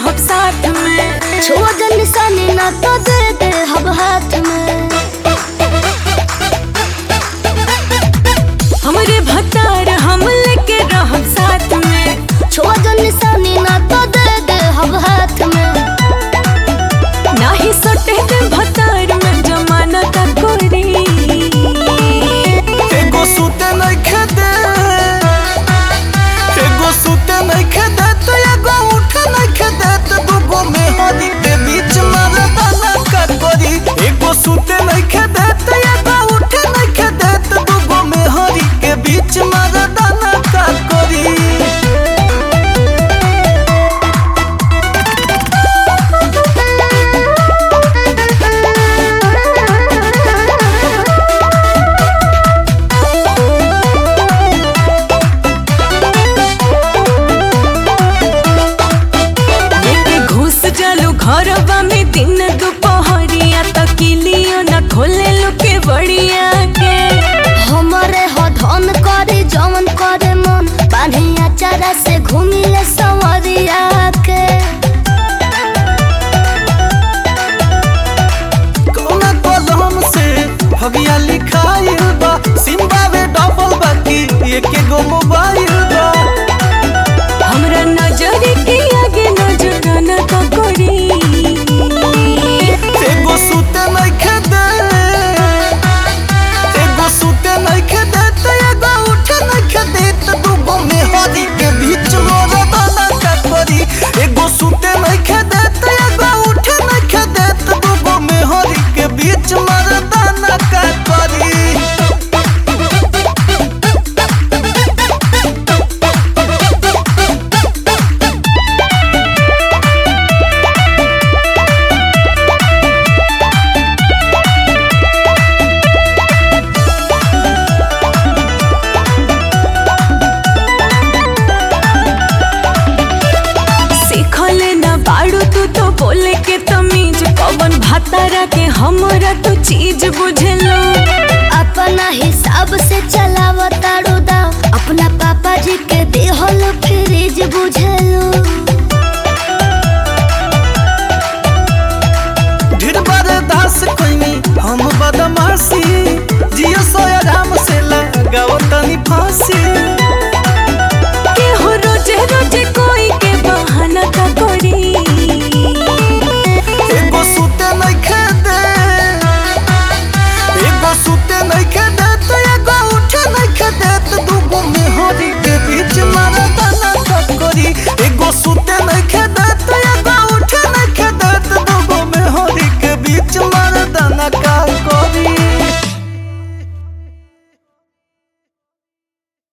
रहब साथ में छुआ जन निशानी ना तो दे दे हब हाथ में हमरे भतार हम लेके रहब साथ में छुआ जन निशानी ना तो दे दे हब हाथ में नाही सटे दे भतार में जमाना का कोरी एगो सूते नइखे दे एगो सूते नइखे दे तो एगो उठे नइखे दे तो दूगो मेहरी के बीच मरदाना का करी एगो सूते नइखे दे तो एगो उठे नइखे दे तो दूगो मेहरी के बीच मरदाना का करी लेके घुस जालू घरवा में दिन दुपहरिया तकिलियो न खोले लुके बड़िया के हमरे हो धन करे जवन करे मन बान्हिया चारा से घूमी ले संवरिया के कौना कलम से भगिया लिखाइल बा सिम्बा में डबल बाकी एके गो मोबाइल बा हमरा नजर के आगे नजर न तो करी एगो सूते नइखे दे एगो सूते नइखे दे तो एगो उठे नइखे दे तो दूगो मेहरी के बीच मरदाना का करी एगो सूते नइखे दे तो एगो उठे नइखे दे तो दूगो मेहरी के बीच मरदाना का करी सीखल न बाड़ू तू तो बोले के तमीज कवन भातारा के हमरा तो चीज बुझलो अपना हिसाब से चलाव तारू दाव अपना पापा जी के देहल फ्रिज बुझलो